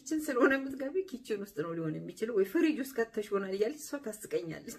ኪችን ስለሆነ የምትገቢ ኪችን ውስጥ ነው ሊሆን የሚችለው፣ ወይ ፍሪጅ ውስጥ ከተሽ ይሆናል እያለች እሷ ታስቀኛለች።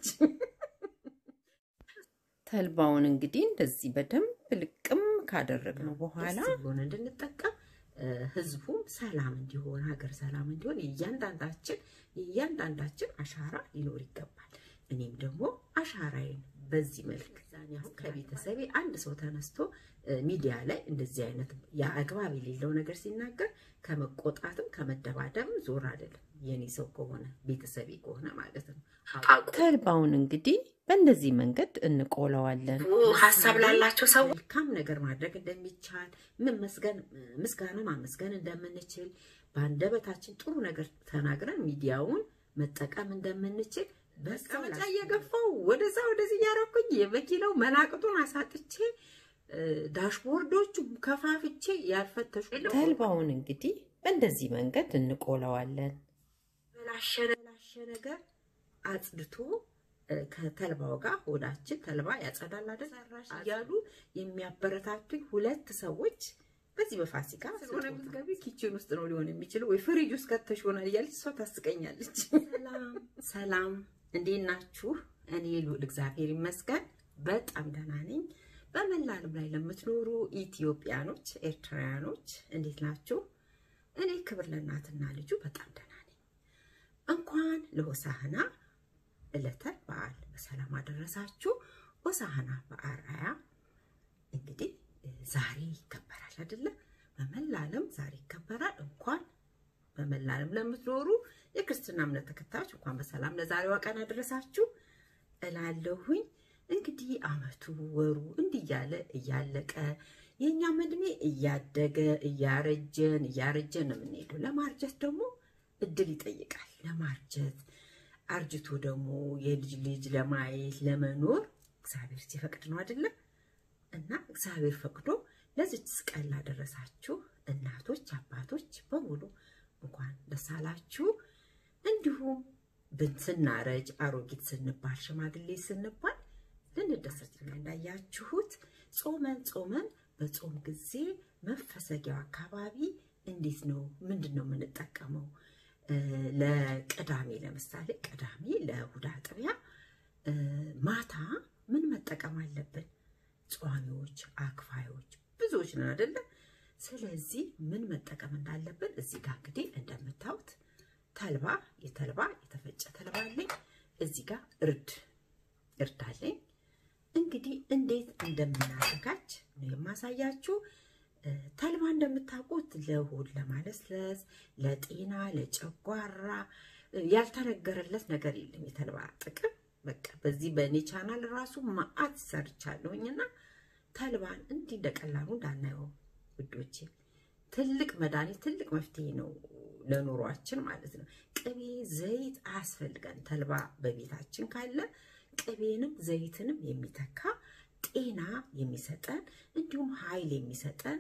ተልባውን እንግዲህ እንደዚህ በደንብ ልቅም ካደረግነው በኋላ ሆነ እንድንጠቀም ህዝቡም ሰላም እንዲሆን ሀገር ሰላም እንዲሆን የእያንዳንዳችን የእያንዳንዳችን አሻራ ሊኖር ይገባል። እኔም ደግሞ አሻራዬን በዚህ መልክ አሁን ከቤተሰቤ አንድ ሰው ተነስቶ ሚዲያ ላይ እንደዚህ አይነት የአግባብ የሌለው ነገር ሲናገር ከመቆጣትም ከመደባደብም ዞር አይደለም። የኔ ሰው ከሆነ ቤተሰቤ ከሆነ ማለት ነው። ተልባውን እንግዲህ በእንደዚህ መንገድ እንቆለዋለን። ሀሳብ ላላቸው ሰው መልካም ነገር ማድረግ እንደሚቻል መመስገን ምስጋና ማመስገን እንደምንችል በአንደበታችን ጥሩ ነገር ተናግረን ሚዲያውን መጠቀም እንደምንችል በመቀመጫ እየገፋው ወደዛ ወደዚህ እያረኩኝ የመኪናው መናቅጡን አሳጥቼ ዳሽቦርዶቹ ከፋፍቼ ያልፈተሹ ተልባውን እንግዲህ በእንደዚህ መንገድ እንቆለዋለን። በላሸ ነገር አጽድቶ ከተልባው ጋር ሆዳችን ተልባ ያጸዳል አይደል ሰራሽ እያሉ የሚያበረታቱኝ ሁለት ሰዎች በዚህ በፋሲካ ስለሆነ የምትገቢ ኪችን ውስጥ ነው ሊሆን የሚችለው፣ ወይ ፍሪጅ ውስጥ ከተሽ ይሆናል እያለች እሷ ታስቀኛለች። ሰላም ሰላም፣ እንዴት ናችሁ? እኔ ልዑል እግዚአብሔር ይመስገን በጣም ደህና ነኝ። በመላ ዓለም ላይ ለምትኖሩ ኢትዮጵያኖች፣ ኤርትራውያኖች እንዴት ናችሁ? እኔ ክብር ለእናትና ልጁ በጣም ደህና ነኝ። እንኳን ለሆሳህና ዕለተ በዓል በሰላም አደረሳችሁ። ሆሳህና በአርአያ እንግዲህ ዛሬ ይከበራል አይደለ? በመላ ዓለም ዛሬ ይከበራል። እንኳን በመላ ዓለም ለምትኖሩ የክርስትና እምነት ተከታዮች እንኳን በሰላም ለዛሬዋ ቀን አደረሳችሁ እላለሁኝ። እንግዲህ አመቱ ወሩ እንዲህ እያለ እያለቀ የእኛም እድሜ እያደገ እያረጀን እያረጀን ነው የምንሄደው። ለማርጀት ደግሞ እድል ይጠይቃል። ለማርጀት አርጅቶ ደግሞ የልጅ ልጅ ለማየት ለመኖር እግዚአብሔር ሲፈቅድ ነው አይደለም? እና እግዚአብሔር ፈቅዶ ለዚች ቀን ላደረሳችሁ እናቶች፣ አባቶች በሙሉ እንኳን ደስ አላችሁ። እንዲሁም ስናረጅ አሮጊት ስንባል ሽማግሌ ስንባል ልንደሰት እንዳያችሁት ጾመን ጾመን በጾም ጊዜ መፈሰጊያው አካባቢ እንዴት ነው ምንድን ነው የምንጠቀመው? ለቅዳሜ ለምሳሌ ቅዳሜ ለእሑድ አጥቢያ ማታ ምን መጠቀም አለብን? ጿሚዎች፣ አክፋዮች ብዙዎች ነን አይደለ? ስለዚህ ምን መጠቀም እንዳለብን እዚህ ጋር እንግዲህ እንደምታዩት ተልባ የተልባ የተፈጨ ተልባ አለኝ። እዚህ ጋር እርድ እርድ አለኝ። እንግዲህ እንዴት እንደምናዘጋጅ ነው የማሳያችሁ። ተልባ እንደምታውቁት ለሆድ ለማለስለስ፣ ለጤና፣ ለጨጓራ ያልተነገረለት ነገር የለም። የተልባ ጥቅም በቃ በዚህ በእኔ ቻናል ራሱ ማአት ሰርቻለሁኝና ተልባን እንዲህ እንደቀላሉ እንዳናየው ውዶቼ፣ ትልቅ መድኃኒት ትልቅ መፍትሄ ነው ለኑሯችን ማለት ነው። ቅቤ ዘይት አያስፈልገን። ተልባ በቤታችን ካለ ቅቤንም ዘይትንም የሚተካ ጤና የሚሰጠን እንዲሁም ኃይል የሚሰጠን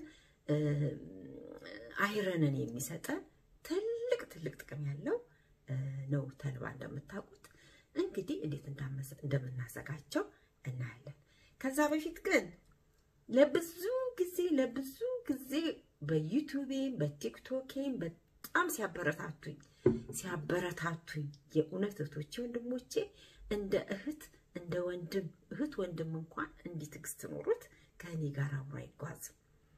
አይረንን የሚሰጠን ትልቅ ትልቅ ጥቅም ያለው ነው ተልባ እንደምታውቁት። እንግዲህ እንዴት እንደምናዘጋጀው እናያለን። ከዛ በፊት ግን ለብዙ ጊዜ ለብዙ ጊዜ በዩቱቤም በቲክቶኬም በጣም ሲያበረታቱኝ ሲያበረታቱኝ የእውነት እህቶቼ ወንድሞቼ እንደ እህት እንደ ወንድም እህት ወንድም እንኳን እንዲህ ትዕግስት ኖሮት ከእኔ ጋር አብሮ አይጓዝም።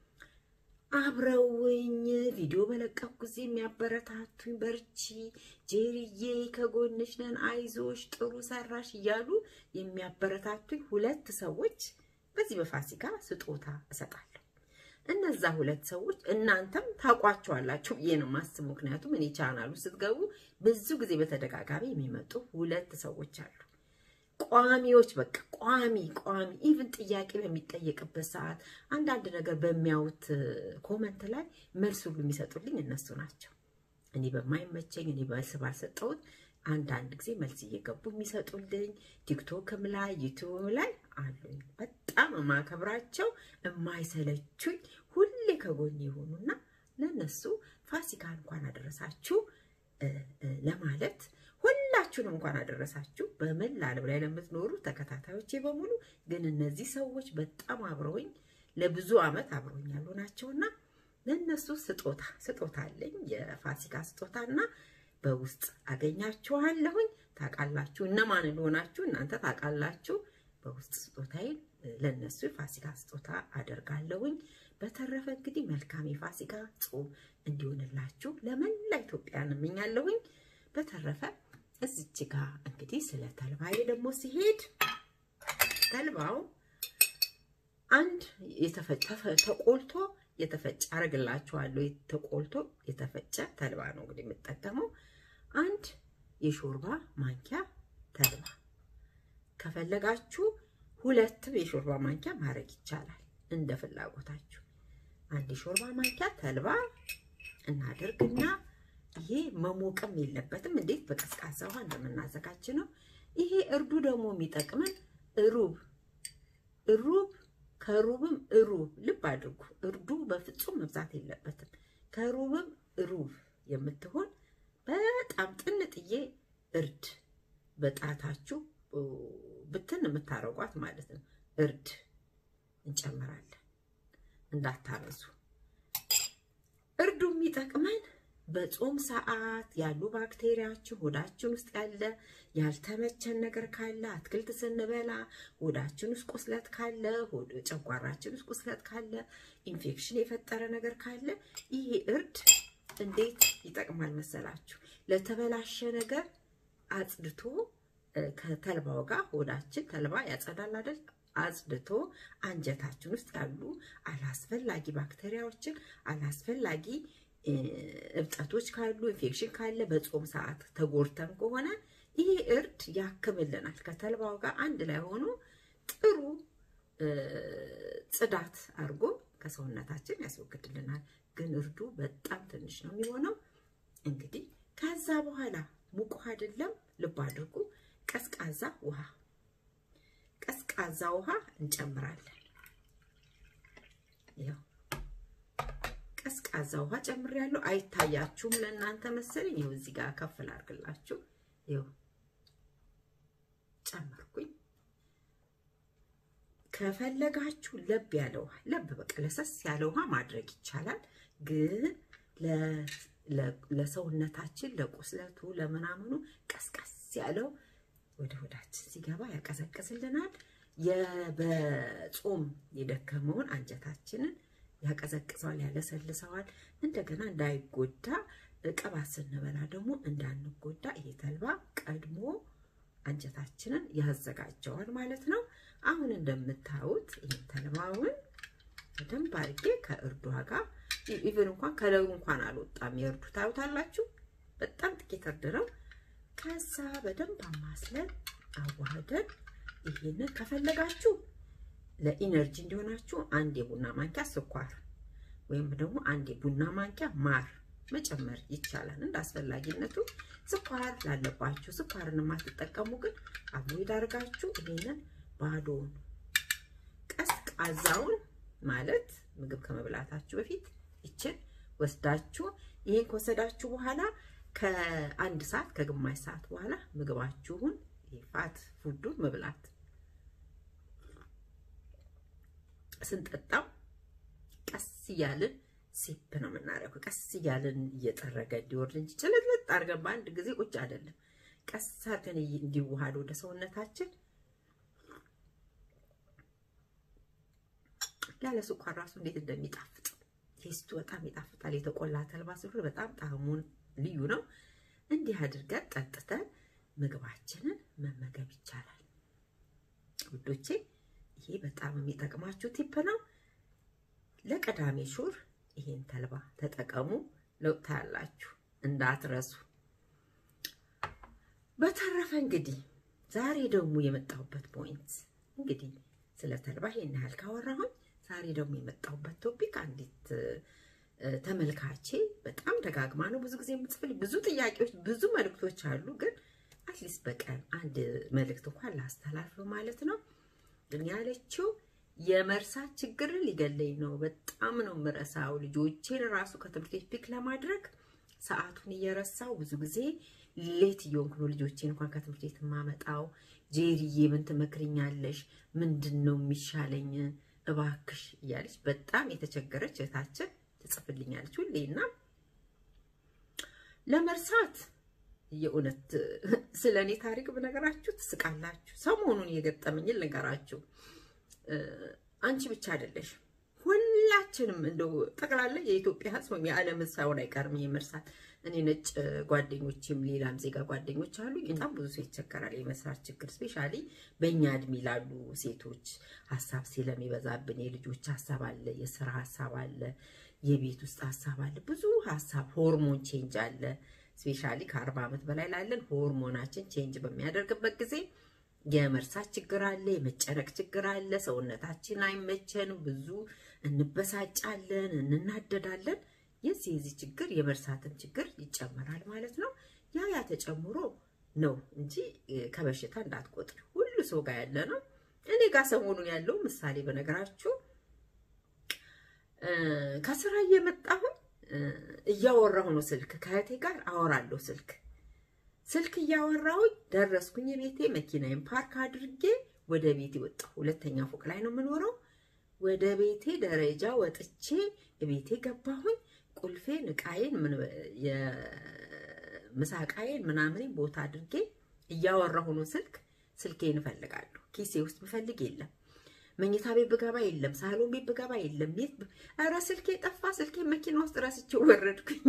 አብረውኝ ቪዲዮ በለቀኩ ጊዜ የሚያበረታቱኝ በርቺ፣ ጄሪዬ ከጎንሽ ነን፣ አይዞሽ፣ ጥሩ ሰራሽ እያሉ የሚያበረታቱኝ ሁለት ሰዎች በዚህ በፋሲካ ስጦታ እሰጣለሁ። እነዛ ሁለት ሰዎች እናንተም ታውቋቸዋላችሁ ብዬ ነው የማስበው። ምክንያቱም እኔ ቻናሉ ስትገቡ ብዙ ጊዜ በተደጋጋሚ የሚመጡ ሁለት ሰዎች አሉ። ቋሚዎች በቃ ቋሚ ቋሚ ኢቭን ጥያቄ በሚጠየቅበት ሰዓት አንዳንድ ነገር በሚያዩት ኮመንት ላይ መልስ ሁሉ የሚሰጡልኝ እነሱ ናቸው። እኔ በማይመቸኝ እኔ መልስ ባልሰጠሁት አንዳንድ ጊዜ መልስ እየገቡ የሚሰጡልኝ ቲክቶክም ላይ ዩቲዩብም ላይ አሉኝ። በጣም የማከብራቸው የማይሰለቹኝ ሁሌ ከጎን የሆኑና ለነሱ ፋሲካ እንኳን አደረሳችሁ ለማለት ሁላችሁንም እንኳን አደረሳችሁ። በመላ ዓለም ላይ ለምትኖሩ ተከታታዮቼ በሙሉ ግን እነዚህ ሰዎች በጣም አብረውኝ ለብዙ ዓመት አብረውኝ ያሉ ናቸውና ለእነሱ ስጦታ ስጦታ አለኝ የፋሲካ ስጦታ እና በውስጥ አገኛችኋለሁኝ። ታውቃላችሁ እነማን እንደሆናችሁ እናንተ ታውቃላችሁ። በውስጥ ስጦታዬን ለእነሱ የፋሲካ ስጦታ አደርጋለሁኝ። በተረፈ እንግዲህ መልካም የፋሲካ ጾም እንዲሆንላችሁ ለመላ ኢትዮጵያን እመኛለሁኝ። በተረፈ እዚች ጋ እንግዲህ ስለ ተልባዬ ደግሞ ሲሄድ ተልባው አንድ ተቆልቶ የተፈጨ አረግላችኋለሁ። ተቆልቶ የተፈጨ ተልባ ነው እንግዲህ የምጠቀመው። አንድ የሾርባ ማንኪያ ተልባ ከፈለጋችሁ ሁለትም የሾርባ ማንኪያ ማድረግ ይቻላል፣ እንደ ፍላጎታችሁ። አንድ የሾርባ ማንኪያ ተልባ እናደርግና ይሄ መሞቅም የለበትም። እንዴት በቀዝቃዛ ውሃ እንደምናዘጋጅ ነው። ይሄ እርዱ ደግሞ የሚጠቅመን ሩብ ሩብ ከሩብም ሩብ ልብ አድርጉ። እርዱ በፍጹም መብዛት የለበትም። ከሩብም ሩብ የምትሆን በጣም ጥንጥዬ እርድ በጣታችሁ ብትን የምታረጓት ማለት ነው። እርድ እንጨምራለን፣ እንዳታበዙ። እርዱ የሚጠቅመን በጾም ሰዓት ያሉ ባክቴሪያችን ሆዳችን ውስጥ ያለ ያልተመቸን ነገር ካለ አትክልት ስንበላ ሆዳችን ውስጥ ቁስለት ካለ ጨጓራችን ውስጥ ቁስለት ካለ ኢንፌክሽን የፈጠረ ነገር ካለ ይሄ እርድ እንዴት ይጠቅማል መሰላችሁ? ለተበላሸ ነገር አጽድቶ ከተልባው ጋር ሆዳችን ተልባ ያጸዳል አይደል? አጽድቶ አንጀታችን ውስጥ ያሉ አላስፈላጊ ባክቴሪያዎችን አላስፈላጊ እብጠቶች ካሉ ኢንፌክሽን ካለ በጾም ሰዓት ተጎድተን ከሆነ ይሄ እርድ ያክምልናል። ከተልባው ጋር አንድ ላይ ሆኖ ጥሩ ጽዳት አድርጎ ከሰውነታችን ያስወግድልናል። ግን እርዱ በጣም ትንሽ ነው የሚሆነው። እንግዲህ ከዛ በኋላ ሙቅ ውሃ አይደለም፣ ልብ አድርጉ፣ ቀዝቃዛ ውሃ ቀዝቃዛ ውሃ እንጨምራለን። ያው ቀዝቃዛ ውሃ ጨምሬያለሁ። አይታያችሁም ለእናንተ መሰለኝ። ይኸው እዚህ ጋር ከፍ ላድርግላችሁ። ይኸው ጨመርኩኝ። ከፈለጋችሁ ለብ ያለ ውሃ ለብ በቃ ለሰስ ያለ ውሃ ማድረግ ይቻላል። ግን ለሰውነታችን ለቁስለቱ ለምናምኑ ቀስቀስ ያለው ወደ ሆዳችን ሲገባ ያቀዘቅዝልናል። በጾም የደከመውን አንጀታችንን ያቀዘቅዘዋል፣ ያለሰልሰዋል። እንደገና እንዳይጎዳ ቅባት ስንበላ ደግሞ እንዳንጎዳ ይሄ ተልባ ቀድሞ አንጀታችንን ያዘጋጀዋል ማለት ነው። አሁን እንደምታዩት ይህን ተልባውን በደንብ አድርጌ ከእርዷ ጋር ኢቨን እንኳን ከለሩ እንኳን አልወጣም። የእርዱ ታዩታላችሁ፣ በጣም ጥቂት እርድ ነው። ከዛ በደንብ አማስለን አዋህደን ይሄንን ከፈለጋችሁ ለኢነርጂ እንዲሆናችሁ አንድ የቡና ማንኪያ ስኳር ወይም ደግሞ አንድ የቡና ማንኪያ ማር መጨመር ይቻላል። እንደ አስፈላጊነቱ ስኳር ላለባችሁ ስኳርን የማትጠቀሙ ግን አቮይድ አድርጋችሁ ይሄንን ባዶውን ቀዝቃዛውን ማለት ምግብ ከመብላታችሁ በፊት ይችን ወስዳችሁ ይሄን ከወሰዳችሁ በኋላ ከአንድ ሰዓት ከግማሽ ሰዓት በኋላ ምግባችሁን ፋት ፉዱን መብላት ስንጠጣው ቀስ እያልን ሲፕ ነው የምናደርገው። ቀስ እያልን እየጠረገ እንዲወርድ እንጂ ጭልጥልጥ አድርገን በአንድ ጊዜ ቁጭ አይደለም። ቀስ አድርገን እንዲዋሃድ ወደ ሰውነታችን ያለ ስኳር ራሱ እንዴት እንደሚጣፍጥ ቴስቱ በጣም ይጣፍጣል። የተቆላ ተልባ ስለሆነ በጣም ጣዕሙን ልዩ ነው። እንዲህ አድርገን ጠጥተን ምግባችንን መመገብ ይቻላል ውዶቼ። ይሄ በጣም የሚጠቅማችሁ ቲፕ ነው። ለቀዳሜ ሹር ይሄን ተልባ ተጠቀሙ። ለውጥ ታያላችሁ፣ እንዳትረሱ። በተረፈ እንግዲህ ዛሬ ደግሞ የመጣሁበት ፖይንት እንግዲህ ስለ ተልባ ይሄን ያህል ካወራሁኝ ዛሬ ደግሞ የመጣሁበት ቶፒክ አንዲት ተመልካቼ በጣም ደጋግማ ነው ብዙ ጊዜ የምትጽፍል ብዙ ጥያቄዎች፣ ብዙ መልእክቶች አሉ። ግን አትሊስት በቀን አንድ መልእክት እንኳን ላስተላልፍ ማለት ነው። ግን ያለችው የመርሳት ችግር ሊገለኝ ነው። በጣም ነው የምረሳው። ልጆቼን ራሱ ከትምህርት ቤት ፒክ ለማድረግ ሰዓቱን እየረሳው ብዙ ጊዜ ሌት እየሆንኩ ነው ልጆቼን እንኳን ከትምህርት ቤት የማመጣው። ጄሪዬ ምን ትመክርኛለሽ? ምንድን ነው የሚሻለኝ እባክሽ እያለች በጣም የተቸገረች እህታችን ትጽፍልኛለች ሁሌ እና ለመርሳት የእውነት ስለ እኔ ታሪክ ብነገራችሁ ትስቃላችሁ። ሰሞኑን የገጠመኝን ልንገራችሁ። አንቺ ብቻ አይደለሽ፣ ሁላችንም እንደው ጠቅላላ የኢትዮጵያ ሕዝብ ወይም የዓለም ሳይሆን አይቀርም የመርሳት። እኔ ነጭ ጓደኞችም ሌላም ዜጋ ጓደኞች አሉ። በጣም ብዙ ሰው ይቸገራል የመስራት ችግር። ስፔሻሊ በእኛ እድሜ ላሉ ሴቶች ሀሳብ ስለሚበዛብን የልጆች ሀሳብ አለ፣ የስራ ሀሳብ አለ፣ የቤት ውስጥ ሀሳብ አለ፣ ብዙ ሀሳብ፣ ሆርሞን ቼንጅ አለ። ስፔሻሊ ከአርባ ዓመት በላይ ላለን ሆርሞናችን ቼንጅ በሚያደርግበት ጊዜ የመርሳት ችግር አለ፣ የመጨነቅ ችግር አለ። ሰውነታችን አይመቸንም፣ ብዙ እንበሳጫለን፣ እንናደዳለን። የዚህ የዚህ ችግር የመርሳትን ችግር ይጨመራል ማለት ነው። ያ ያ ተጨምሮ ነው እንጂ ከበሽታ እንዳትቆጥር ሁሉ ሰው ጋር ያለ ነው። እኔ ጋር ሰሞኑን ያለው ምሳሌ በነገራችሁ ከስራ እየመጣሁ እያወራሁ ነው ስልክ ከእህቴ ጋር አወራለሁ ስልክ ስልክ እያወራሁኝ ደረስኩኝ ቤቴ መኪናዬን ፓርክ አድርጌ ወደ ቤቴ ወጣሁ ሁለተኛ ፎቅ ላይ ነው የምኖረው ወደ ቤቴ ደረጃ ወጥቼ ቤቴ ገባሁኝ ቁልፌን እቃዬን የምሳ እቃዬን ምናምን ቦታ አድርጌ እያወራሁ ነው ስልክ ስልኬን እፈልጋለሁ ኪሴ ውስጥ ብፈልግ የለም መኝታ ቤት ብገባ የለም፣ ሳሎን ቤት ብገባ የለም። ቤት ኧረ ስልኬ ጠፋ። ስልኬ መኪና ውስጥ ረስቼው ወረድኩኝ።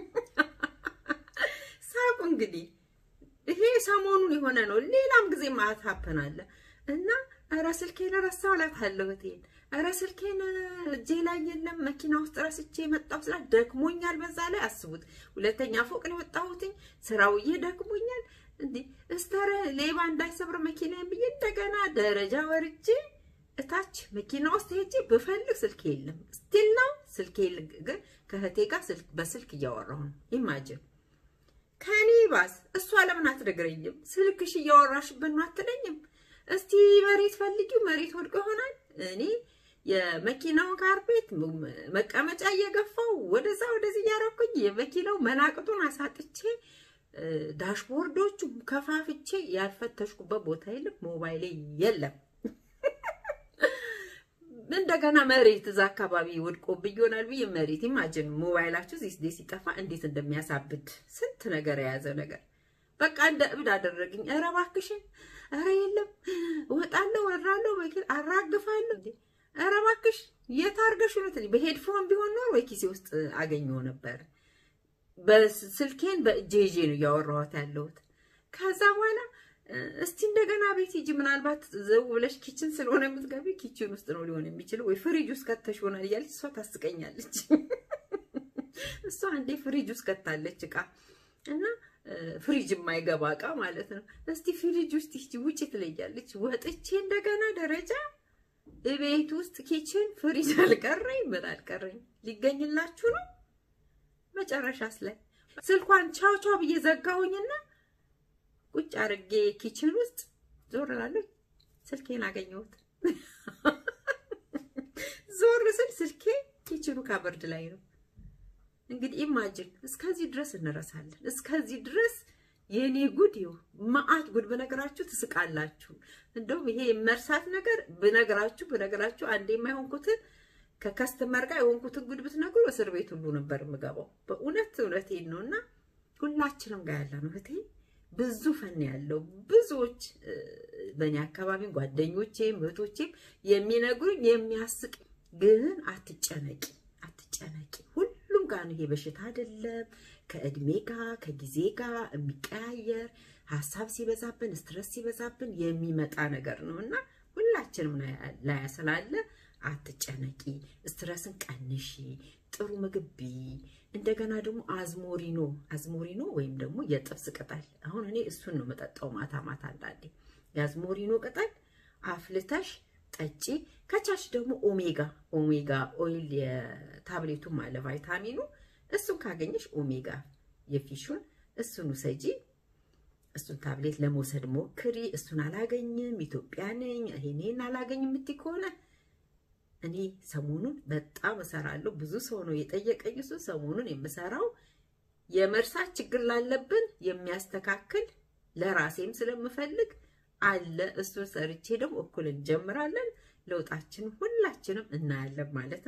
ሳቁ እንግዲህ ይሄ ሰሞኑን የሆነ ነው። ሌላም ጊዜ ማት ሀፐናለ እና ኧረ ስልኬን ረሳሁ እላታለሁ እህቴን። ኧረ ስልኬን እጄ ላይ የለም መኪና ውስጥ ረስቼ የመጣሁ ስላት ደክሞኛል። በዛ ላይ አስቡት፣ ሁለተኛ ፎቅ ላይ ወጣሁትኝ ስራውዬ ደክሞኛል። እንዲህ እስተረ ሌባ እንዳይሰብር መኪናዬን ብዬ እንደገና ደረጃ ወርጄ እታች መኪና ውስጥ ሄጄ ብፈልግ ስልክ የለም። ስቲል ነው ስልክ ግን ከእህቴ ጋር በስልክ እያወራሁ ነው። ኢማጅን ከኔ ባስ እሷ ለምን አትነግረኝም? ስልክሽ እያወራሽበት ነው አትለኝም? እስቲ መሬት ፈልጊው፣ መሬት ወድቆ ይሆናል። እኔ የመኪናውን ካርፔት መቀመጫ እየገፋው ወደዛ ወደዚህ እያረኩኝ የመኪናው መናቅጡን አሳጥቼ ዳሽቦርዶቹ ከፋፍቼ ያልፈተሽኩበት ቦታ የለም። ሞባይሌ የለም። እንደገና መሬት እዛ አካባቢ ወድቆብኝ ይሆናል ብዬ መሬት ኢማጅን ሞባይላችሁ እዚህ ሲጠፋ እንዴት እንደሚያሳብድ ስንት ነገር የያዘ ነገር በቃ እንደ እብድ አደረግኝ። ኧረ እባክሽን፣ ኧረ የለም እወጣለሁ፣ ወራለሁ፣ መኪና አራግፋለሁ። እንዴ ኧረ እባክሽ የት አድርገሽ ነው ትልኝ። በሄድፎን ቢሆን ኖር ወይ ኪሴ ውስጥ አገኘው ነበር። በስልኬን በእጄ ይዤ ነው እያወራኋት ያለሁት። ከዛ በኋላ እስቲ እንደገና ቤት ሂጂ፣ ምናልባት ዘው ብለሽ ኪችን ስለሆነ የምትገቢ ኪችን ውስጥ ነው ሊሆን የሚችለው፣ ወይ ፍሪጅ ውስጥ ከተሽ ይሆናል እያለች እሷ ታስቀኛለች። እሷ አንዴ ፍሪጅ ውስጥ ከታለች እቃ እና ፍሪጅ የማይገባ እቃ ማለት ነው። እስቲ ፍሪጅ ውስጥ ሂጂ ውጪ ትለያለች። ወጥቼ እንደገና ደረጃ ቤት ውስጥ ኪችን ፍሪጅ አልቀረኝ ምን አልቀረኝ ሊገኝላችሁ ነው። መጨረሻስ ላይ ስልኳን ቻው ቻው ብዬ ዘጋሁኝና ቁጭ አድርጌ ኪችን ውስጥ ዞር እላለሁ። ስልኬን አገኘሁት። ዞር ስል ስልኬ ኪችኑ ካበርድ ላይ ነው። እንግዲህ ኢማጅን እስከዚህ ድረስ እንረሳለን። እስከዚህ ድረስ የኔ ጉድ ይኸው መዓት ጉድ ብነግራችሁ ትስቃላችሁ። እንደውም ይሄ መርሳት ነገር ብነግራችሁ ብነግራችሁ አንዴ የማይሆንኩትን ከከስተመር ጋር የሆንኩትን ጉድ ብትነግሩ እስር ቤት ሁሉ ነበር የምገባው። በእውነት እውነቴን ነው እና ሁላችንም ጋር ያለ ነው እህቴ ብዙ ፈን ያለው ብዙዎች በእኔ አካባቢ ጓደኞቼም እህቶቼም የሚነግሩኝ የሚያስቅ ግን አትጨነቂ አትጨነቂ ሁሉም ጋር ነው ይሄ በሽታ አይደለም ከእድሜ ጋር ከጊዜ ጋር የሚቀያየር ሀሳብ ሲበዛብን ስትረስ ሲበዛብን የሚመጣ ነገር ነው እና ሁላችንም ላይ ስላለ አትጨነቂ ስትረስን ቀንሺ ጥሩ ምግብ ብይ እንደገና ደግሞ አዝሞሪኖ አዝሞሪኖ ወይም ደግሞ የጥብስ ቅጠል አሁን እኔ እሱን ነው መጠጣው ማታ ማታ አንዳንዴ የአዝሞሪኖ ቅጠል አፍልተሽ ጠጪ ከቻች ደግሞ ኦሜጋ ኦሜጋ ኦይል የታብሌቱም አለ ቫይታሚኑ እሱን ካገኘሽ ኦሜጋ የፊሹን እሱን ውሰጂ እሱን ታብሌት ለመውሰድ ሞክሪ እሱን አላገኝም ኢትዮጵያ ነኝ ይሄኔን አላገኝም የምትይ ከሆነ እኔ ሰሞኑን በጣም እሰራለሁ። ብዙ ሰው ነው የጠየቀኝ። እሱ ሰሞኑን የምሰራው የመርሳት ችግር ላለብን የሚያስተካክል ለራሴም ስለምፈልግ አለ። እሱን ሰርቼ ደግሞ እኩል እንጀምራለን። ለውጣችንን ሁላችንም እናያለን ማለት ነው።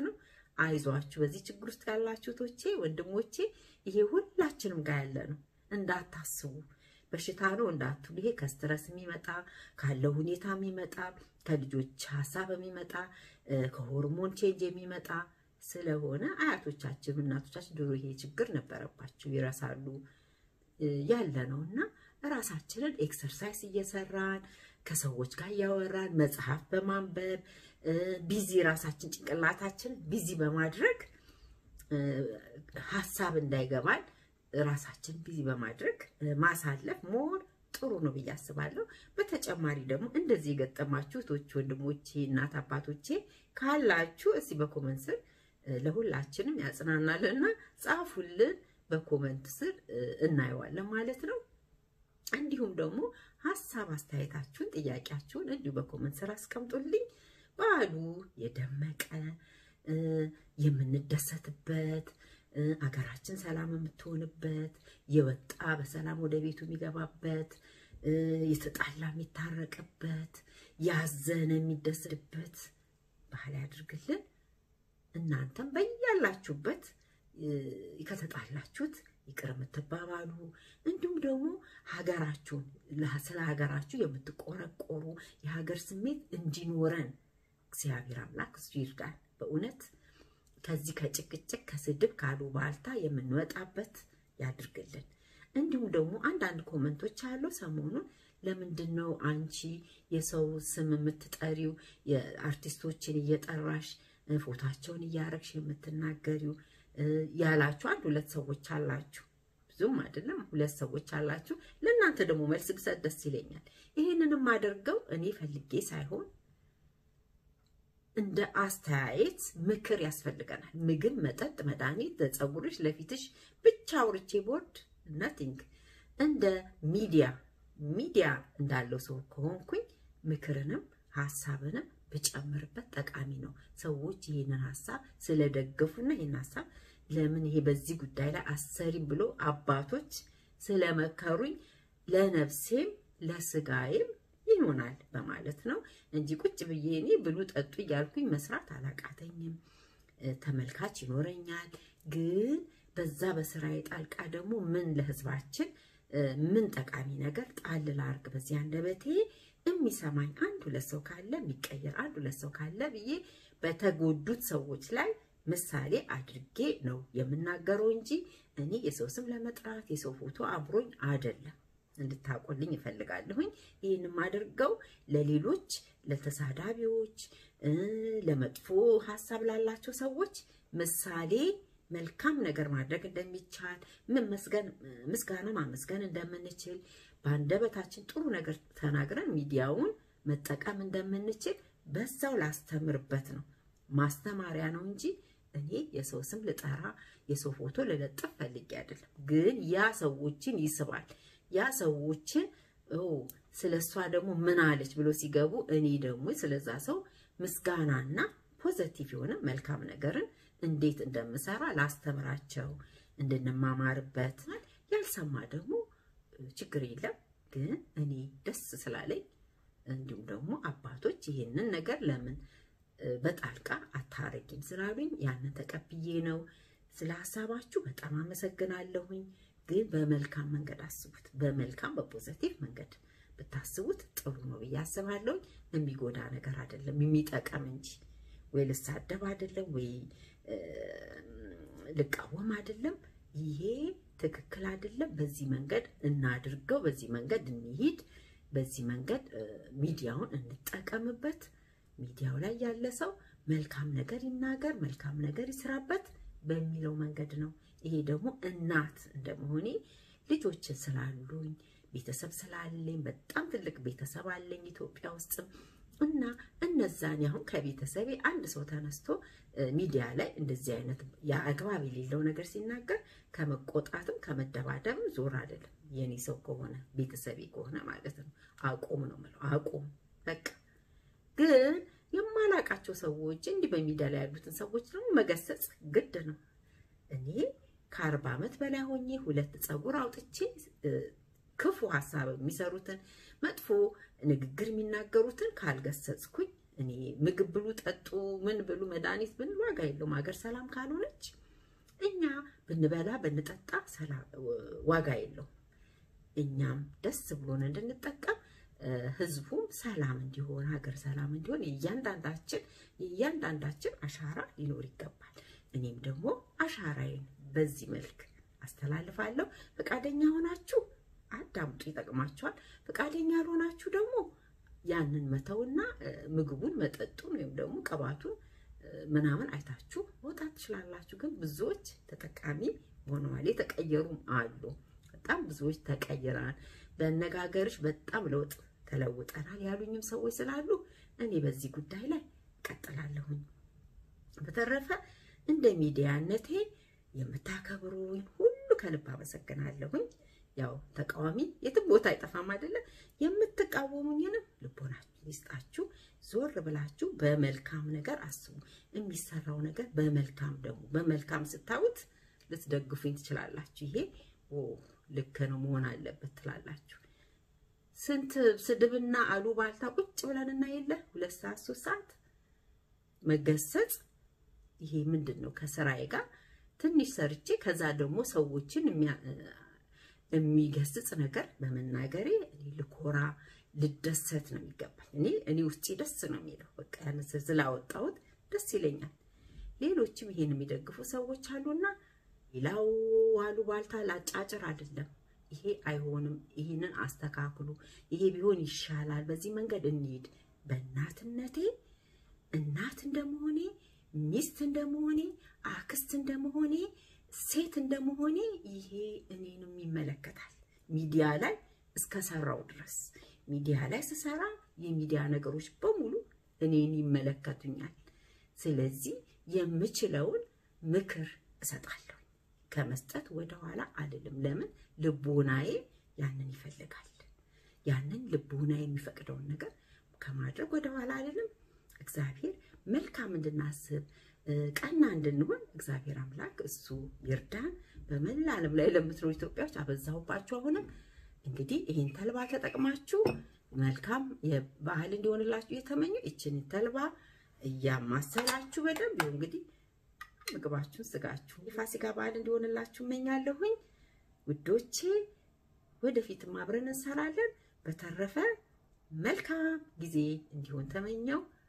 አይዟችሁ። በዚህ ችግር ውስጥ ያላችሁ ቶቼ ወንድሞቼ፣ ይሄ ሁላችንም ጋር ያለ ነው። እንዳታስቡ በሽታ ነው እንዳትሉ። ይሄ ከስትረስ የሚመጣ ካለው ሁኔታ የሚመጣ ከልጆች ሀሳብ የሚመጣ ከሆርሞን ቼንጅ የሚመጣ ስለሆነ አያቶቻችን እናቶቻችን ድሮ ይሄ ችግር ነበረባቸው ይረሳሉ ያለ ነው እና ራሳችንን ኤክሰርሳይዝ እየሰራን ከሰዎች ጋር እያወራን መጽሐፍ በማንበብ ቢዚ ራሳችን ጭንቅላታችን ቢዚ በማድረግ ሀሳብ እንዳይገባን ራሳችን ቢዚ በማድረግ ማሳለፍ ሞር ጥሩ ነው ብዬ አስባለሁ። በተጨማሪ ደግሞ እንደዚህ የገጠማችሁ እህቶች፣ ወንድሞቼ፣ እናት አባቶቼ ካላችሁ እስቲ በኮመንት ስር ለሁላችንም ያጽናናልና ጻፉልን። በኮመንት ስር እናየዋለን ማለት ነው። እንዲሁም ደግሞ ሀሳብ አስተያየታችሁን፣ ጥያቄያችሁን እንዲሁ በኮመንት ስር አስቀምጡልኝ። በዓሉ የደመቀ የምንደሰትበት አገራችን ሰላም የምትሆንበት የወጣ በሰላም ወደ ቤቱ የሚገባበት የተጣላ የሚታረቅበት ያዘነ የሚደሰትበት ባህል ያድርግልን። እናንተም በያላችሁበት ከተጣላችሁት ይቅር የምትባባሉ እንዲሁም ደግሞ ሀገራችሁን ስለ ሀገራችሁ የምትቆረቆሩ የሀገር ስሜት እንዲኖረን እግዚአብሔር አምላክ እሱ ይርዳን። በእውነት ከዚህ ከጭቅጭቅ ከስድብ ካሉባልታ የምንወጣበት ያድርግልን። እንዲሁም ደግሞ አንዳንድ ኮመንቶች አሉ ሰሞኑን ለምንድን ነው አንቺ የሰው ስም የምትጠሪው የአርቲስቶችን እየጠራሽ ፎታቸውን እያረግሽ የምትናገሪው ያላችሁ አንድ ሁለት ሰዎች አላችሁ። ብዙም አይደለም ሁለት ሰዎች አላችሁ። ለእናንተ ደግሞ መልስ ብሰጥ ደስ ይለኛል። ይህንንም አደርገው እኔ ፈልጌ ሳይሆን እንደ አስተያየት ምክር ያስፈልገናል። ምግብ፣ መጠጥ፣ መድኃኒት ለፀጉርሽ ለፊትሽ ብቻ አውርቼ ቦርድ ነቲንግ እንደ ሚዲያ ሚዲያ እንዳለው ሰው ከሆንኩኝ ምክርንም ሀሳብንም ብጨምርበት ጠቃሚ ነው። ሰዎች ይህንን ሀሳብ ስለደገፉና ይህን ሀሳብ ለምን ይሄ በዚህ ጉዳይ ላይ አሰሪም ብሎ አባቶች ስለመከሩኝ ለነፍሴም ለስጋዬም ይሆናል በማለት ነው እንጂ ቁጭ ብዬ እኔ ብሉ ጠጡ እያልኩኝ መስራት አላቃተኝም። ተመልካች ይኖረኛል። ግን በዛ በስራዬ ጣልቃ ደግሞ ምን ለህዝባችን ምን ጠቃሚ ነገር ጣል ላርግ በዚህ አንደበቴ የሚሰማኝ አንድ ሁለት ሰው ካለ የሚቀየር አንድ ሁለት ሰው ካለ ብዬ በተጎዱት ሰዎች ላይ ምሳሌ አድርጌ ነው የምናገረው እንጂ እኔ የሰው ስም ለመጥራት የሰው ፎቶ አብሮኝ አይደለም። እንድታቆልኝ ይፈልጋለሁኝ። ይህን የማደርገው ለሌሎች ለተሳዳቢዎች፣ ለመጥፎ ሀሳብ ላላቸው ሰዎች ምሳሌ መልካም ነገር ማድረግ እንደሚቻል ምስጋና ማመስገን እንደምንችል በአንደበታችን ጥሩ ነገር ተናግረን ሚዲያውን መጠቀም እንደምንችል በዛው ላስተምርበት ነው። ማስተማሪያ ነው እንጂ እኔ የሰው ስም ልጠራ የሰው ፎቶ ልለጥፍ ፈልጌ አይደለም። ግን ያ ሰዎችን ይስባል። ያ ሰዎችን ስለ እሷ ደግሞ ምን አለች ብሎ ሲገቡ እኔ ደግሞ ስለዛ ሰው ምስጋናና ፖዘቲቭ የሆነ መልካም ነገርን እንዴት እንደምሰራ ላስተምራቸው እንድንማማርበት። ያልሰማ ደግሞ ችግር የለም። ግን እኔ ደስ ስላለኝ እንዲሁም ደግሞ አባቶች ይህንን ነገር ለምን በጣልቃ አታረጊም ስላሉኝ ያንን ተቀብዬ ነው። ስለ ሀሳባችሁ በጣም አመሰግናለሁኝ። ግን በመልካም መንገድ አስቡት። በመልካም በፖዘቲቭ መንገድ ብታስቡት ጥሩ ነው ብዬ አስባለሁ። የሚጎዳ ነገር አይደለም፣ የሚጠቀም እንጂ ወይ ልሳደብ አይደለም ወይ ልቃወም አይደለም። ይሄ ትክክል አይደለም። በዚህ መንገድ እናድርገው፣ በዚህ መንገድ እንሂድ፣ በዚህ መንገድ ሚዲያውን እንጠቀምበት። ሚዲያው ላይ ያለ ሰው መልካም ነገር ይናገር፣ መልካም ነገር ይስራበት በሚለው መንገድ ነው። ይሄ ደግሞ እናት እንደመሆኔ ልጆችን ስላሉኝ ቤተሰብ ስላለኝ በጣም ትልቅ ቤተሰብ አለኝ ኢትዮጵያ ውስጥም እና እነዛን አሁን ከቤተሰቤ አንድ ሰው ተነስቶ ሚዲያ ላይ እንደዚህ አይነት የአግባብ የሌለው ነገር ሲናገር ከመቆጣትም ከመደባደብም ዞር አይደለም። የኔ ሰው ከሆነ ቤተሰቤ ከሆነ ማለት ነው አቁም ነው የምለው። አቁም በቃ። ግን የማላቃቸው ሰዎች እንዲህ በሚዲያ ላይ ያሉትን ሰዎች ደግሞ መገሰጽ ግድ ነው። እኔ ከአርባ ዓመት በላይ ሆኜ ሁለት ፀጉር አውጥቼ ክፉ ሀሳብ የሚሰሩትን መጥፎ ንግግር የሚናገሩትን ካልገሰጽኩኝ እኔ ምግብ ብሉ፣ ጠጡ፣ ምን ብሉ፣ መድኃኒት ብንል ዋጋ የለውም። ሀገር ሰላም ካልሆነች እኛ ብንበላ ብንጠጣ ዋጋ የለውም። እኛም ደስ ብሎን እንድንጠቀም ህዝቡም ሰላም እንዲሆን ሀገር ሰላም እንዲሆን የእያንዳንዳችን የእያንዳንዳችን አሻራ ሊኖር ይገባል። እኔም ደግሞ አሻራዬን በዚህ መልክ አስተላልፋለሁ። ፈቃደኛ ሆናችሁ አዳምጡ፣ ይጠቅማችኋል። ፈቃደኛ ያልሆናችሁ ደግሞ ያንን መተውና ምግቡን መጠጡን ወይም ደግሞ ቅባቱን ምናምን አይታችሁ መውጣት ትችላላችሁ። ግን ብዙዎች ተጠቃሚ ሆነዋል፣ የተቀየሩም አሉ። በጣም ብዙዎች ተቀይረናል፣ በአነጋገርሽ በጣም ለውጥ ተለውጠናል ያሉኝም ሰዎች ስላሉ እኔ በዚህ ጉዳይ ላይ እቀጥላለሁኝ። በተረፈ እንደ ሚዲያነቴ የምታከብሩኝ ሁሉ ከልብ አመሰግናለሁኝ። ያው ተቃዋሚ የትም ቦታ አይጠፋም አይደለም። የምትቃወሙኝንም ልቦናችሁ ይስጣችሁ። ዞር ብላችሁ በመልካም ነገር አስቡ። የሚሰራው ነገር በመልካም ደግሞ በመልካም ስታዩት ልትደግፉኝ ትችላላችሁ። ይሄ ልክ ነው መሆን አለበት ትላላችሁ። ስንት ስድብና አሉባልታ ቁጭ ብለን እና የለ ሁለት ሰዓት ሶስት ሰዓት መገሰጽ ይሄ ምንድን ነው? ከስራዬ ጋር ትንሽ ሰርቼ ከዛ ደግሞ ሰዎችን የሚገስጽ ነገር በመናገሬ እኔ ልኮራ ልደሰት ነው የሚገባኝ። እኔ እኔ ውስጤ ደስ ነው የሚለው በቃ ያን ስላወጣሁት ደስ ይለኛል። ሌሎችም ይሄን የሚደግፉ ሰዎች አሉና ሌላው አሉባልታ ላጫጭር አይደለም። ይሄ አይሆንም፣ ይህንን አስተካክሉ፣ ይሄ ቢሆን ይሻላል፣ በዚህ መንገድ እንሂድ። በእናትነቴ እናት እንደመሆኔ ሚስት እንደመሆኔ አክስት እንደመሆኔ ሴት እንደመሆኔ ይሄ እኔንም ይመለከታል። ሚዲያ ላይ እስከሰራው ድረስ ሚዲያ ላይ ስሰራ የሚዲያ ነገሮች በሙሉ እኔን ይመለከቱኛል። ስለዚህ የምችለውን ምክር እሰጣለሁ። ከመስጠት ወደኋላ አልልም። ለምን ልቦናዬ ያንን ይፈልጋል። ያንን ልቦናዬ የሚፈቅደውን ነገር ከማድረግ ወደኋላ አልልም። እግዚአብሔር መልካም እንድናስብ ቀና እንድንሆን እግዚአብሔር አምላክ እሱ ይርዳን። በመላ ዓለም ላይ ለምትኖሩ ኢትዮጵያዎች አበዛሁባችሁ። አሁንም እንግዲህ ይህን ተልባ ተጠቅማችሁ መልካም የባህል እንዲሆንላችሁ እየተመኙ ይችን ተልባ እያማሰላችሁ በደንብ ይኸው እንግዲህ ምግባችሁን ስጋችሁ የፋሲካ በዓል እንዲሆንላችሁ እመኛለሁኝ ውዶቼ። ወደፊትም አብረን እንሰራለን። በተረፈ መልካም ጊዜ እንዲሆን ተመኘው።